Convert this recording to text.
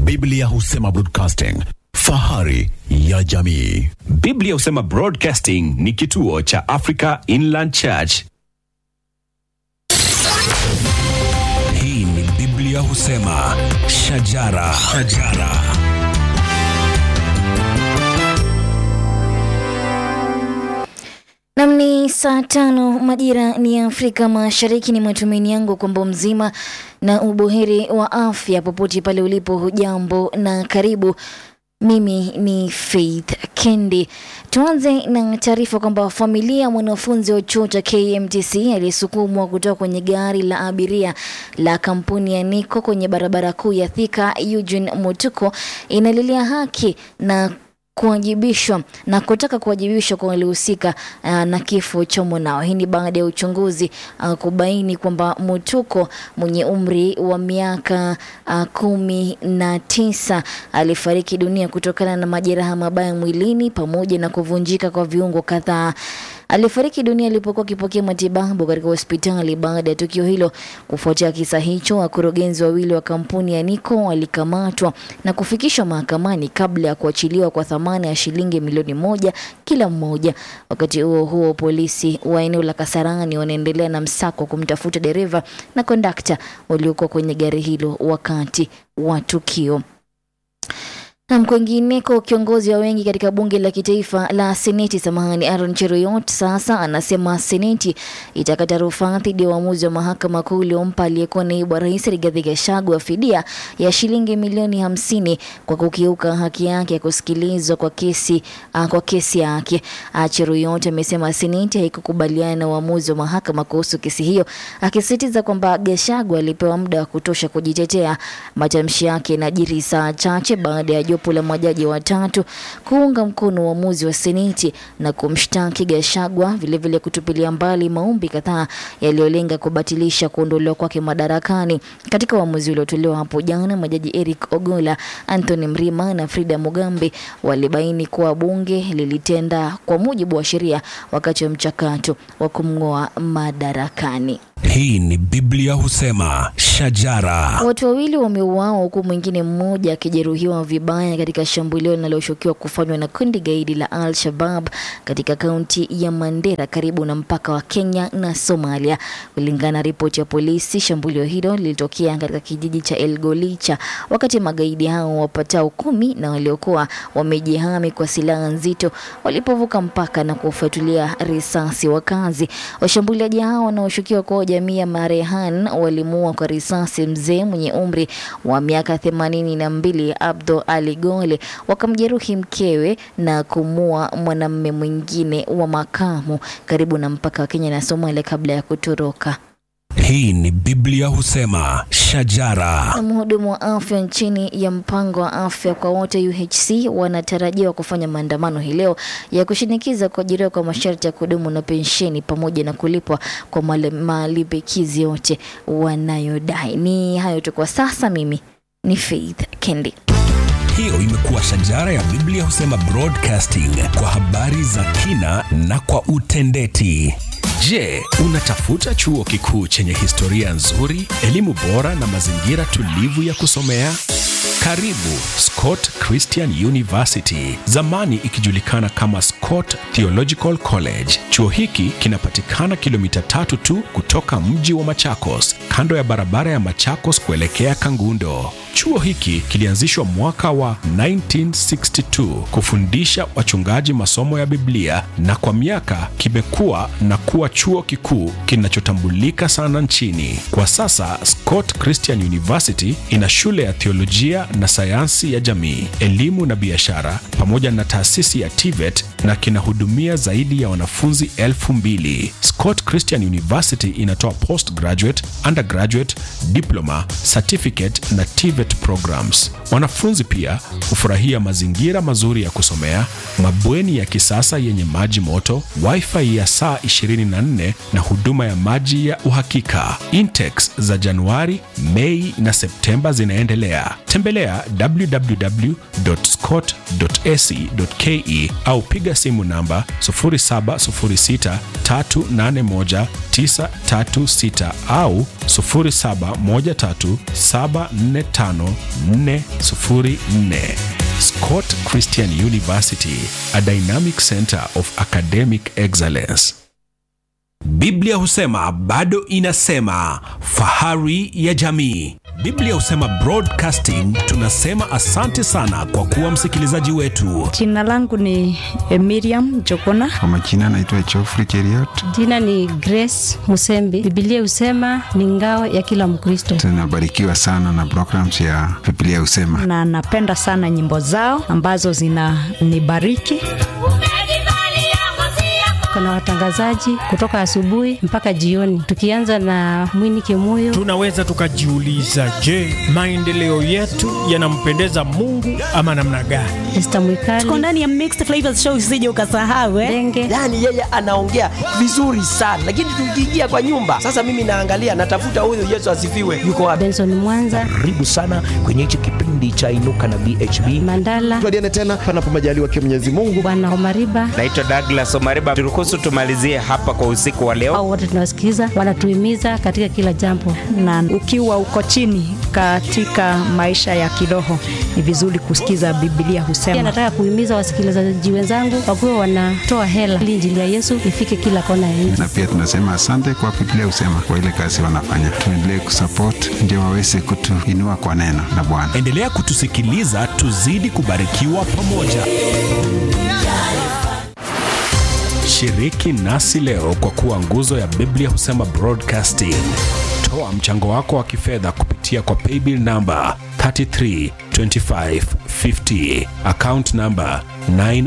Biblia husema broadcasting, fahari ya jamii. Biblia husema Broadcasting ni kituo cha Africa Inland Church. Hii ni Biblia husema shajara, shajara. Nam ni saa tano majira ni ya Afrika Mashariki. Ni matumaini yangu kwamba mzima na ubuheri wa afya popote pale ulipo. Hujambo na karibu. Mimi ni Faith Kendi. Tuanze na taarifa kwamba familia ya mwanafunzi wa chuo cha KMTC aliyesukumwa kutoka kwenye gari la abiria la kampuni ya Niko kwenye barabara kuu ya Thika, Eugene Mutuko, inalilia haki na kuwajibishwa na kutaka kuwajibishwa kwa waliohusika uh, na kifo cha mwanao. Hii ni baada ya uchunguzi uh, kubaini kwamba Mutuko mwenye umri wa miaka uh, kumi na tisa alifariki dunia kutokana na majeraha mabaya mwilini pamoja na kuvunjika kwa viungo kadhaa. Alifariki dunia alipokuwa akipokea matibabu katika hospitali baada ya tukio hilo. Kufuatia kisa hicho, wakurugenzi wawili wa kampuni ya Niko walikamatwa na kufikishwa mahakamani kabla ya kuachiliwa kwa thamani ya shilingi milioni moja kila mmoja. Wakati huo huo, polisi wa eneo la Kasarani wanaendelea na msako kumtafuta dereva na kondakta waliokuwa kwenye gari hilo wakati wa tukio. Na kwingineko, kiongozi wa wengi katika bunge la kitaifa la seneti, samahani, Aaron Cheruiyot sasa anasema seneti itakata rufaa dhidi ya uamuzi wa mahakama kuu uliompa aliyekuwa naibu wa rais Rigathi Gachagua fidia ya shilingi milioni hamsini kwa kukiuka haki yake ya kusikilizwa kwa kesi, uh, kwa kesi yake. Uh, Cheruiyot amesema seneti haikukubaliana na uamuzi wa mahakama kuhusu kesi hiyo, akisisitiza kwamba Gachagua alipewa muda wa kutosha kujitetea. Matamshi yake yanajiri saa chache baada ya jopo la majaji watatu kuunga mkono uamuzi wa seneti na kumshtaki Gachagua, vilevile kutupilia mbali maombi kadhaa yaliyolenga kubatilisha kuondolewa kwake madarakani. Katika uamuzi uliotolewa hapo jana, majaji Eric Ogola, Anthony Mrima na Frida Mugambi walibaini kuwa bunge lilitenda kwa mujibu wa sheria wakati wa mchakato wa kumng'oa madarakani. Hii ni Biblia husema shajara. Watu wawili wameuawa huku mwingine mmoja akijeruhiwa vibaya katika shambulio linaloshukiwa kufanywa na kundi gaidi la Al-Shabab katika kaunti ya Mandera karibu na mpaka wa Kenya na Somalia. Kulingana na ripoti ya polisi, shambulio hilo lilitokea katika kijiji cha Elgolicha wakati magaidi hao wapatao kumi na waliokuwa wamejihami kwa silaha nzito walipovuka mpaka na kuwafuatilia risasi wakazi. Washambuliaji hao wanaoshukiwa kuwa jamii ya Marehan walimuua kwa risasi mzee mwenye umri wa miaka themanini na mbili Abdo Ali Gole, wakamjeruhi mkewe na kumua mwanamume mwingine wa makamu karibu na mpaka wa Kenya na Somalia kabla ya kutoroka. Hii ni Biblia husema shajara. Na mhudumu wa afya nchini ya mpango wa afya kwa wote UHC wanatarajiwa kufanya maandamano hii leo ya kushinikiza kuajiriwa kwa masharti ya kudumu na pensheni pamoja na kulipwa kwa male- malimbikizi yote wanayodai. Ni hayo tu kwa sasa. Mimi ni Faith Kendi. Hiyo imekuwa shajara ya Biblia husema broadcasting kwa habari za kina na kwa utendeti. Je, unatafuta chuo kikuu chenye historia nzuri, elimu bora na mazingira tulivu ya kusomea? Karibu Scott Christian University, zamani ikijulikana kama Scott Theological College. Chuo hiki kinapatikana kilomita tatu tu kutoka mji wa Machakos, kando ya barabara ya Machakos kuelekea Kangundo. Chuo hiki kilianzishwa mwaka wa 1962 kufundisha wachungaji masomo ya Biblia na kwa miaka kimekuwa na kuwa chuo kikuu kinachotambulika sana nchini. Kwa sasa Scott Christian University ina shule ya theolojia na sayansi ya jamii, elimu na biashara pamoja na taasisi ya TVET na kinahudumia zaidi ya wanafunzi elfu mbili. Scott Christian University inatoa postgraduate, undergraduate, diploma, certificate na TVET programs. Wanafunzi pia hufurahia mazingira mazuri ya kusomea, mabweni ya kisasa yenye maji moto, wifi ya saa 24 na huduma ya maji ya uhakika. Intex za Januari, Mei na Septemba zinaendelea. Tembelea www.scott.ac.ke au piga simu namba 0706381936 au 0713745404. Scott Christian University, a dynamic center of academic excellence. Biblia husema bado inasema, fahari ya jamii. Biblia husema Broadcasting tunasema asante sana kwa kuwa msikilizaji wetu. Jina langu ni eh, Miriam Jokona. Kwa majina naitwa Geoffrey Cheriot. Jina ni Grace Musembi. Biblia husema ni ngao ya kila Mkristo, Tunabarikiwa sana na programs ya Biblia Husema. na napenda sana nyimbo zao ambazo zinanibariki. Kuna watangazaji kutoka asubuhi mpaka jioni, tukianza na Mwini Kimuyo. Tunaweza tukajiuliza, je, maendeleo yetu yanampendeza Mungu ama namna gani? Esther Tuko Mwikali, ndani ya Mixed Flavors Show, usije ukasahau eh. Denge, yaani yeye anaongea vizuri sana lakini tukiingia kwa nyumba sasa mimi naangalia natafuta huyu yesu asifiwe yuko wapi Benson Mwanza, karibu sana kwenye hichi kipindi cha inuka na bhb Mandala, tuadiane tena panapo majaliwa kia Mwenyezi Mungu. Bwana Omariba, naitwa Douglas Omariba. Turuhusu tumalizie hapa kwa usiku wa leo. au wote tunawasikiza, wanatuhimiza katika kila jambo. Na ukiwa uko chini katika maisha ya kiroho, ni vizuri kusikiza Biblia Pia husema. nataka kuhimiza wasikilizaji wenzangu wakuwe wanatoa hela ili injili ya Yesu ifike kila kona ya nchi. Na pia tunasema asante kwa Biblia Husema kwa ile kazi wanafanya. Tuendelee kusupport ndio waweze kutuinua kwa neno la Bwana. Endelea kutusikiliza, tuzidi kubarikiwa pamoja. Shiriki nasi leo kwa kuwa nguzo ya Biblia husema Broadcasting. Toa mchango wako wa kifedha kupitia kwa paybill number 332550 account number 9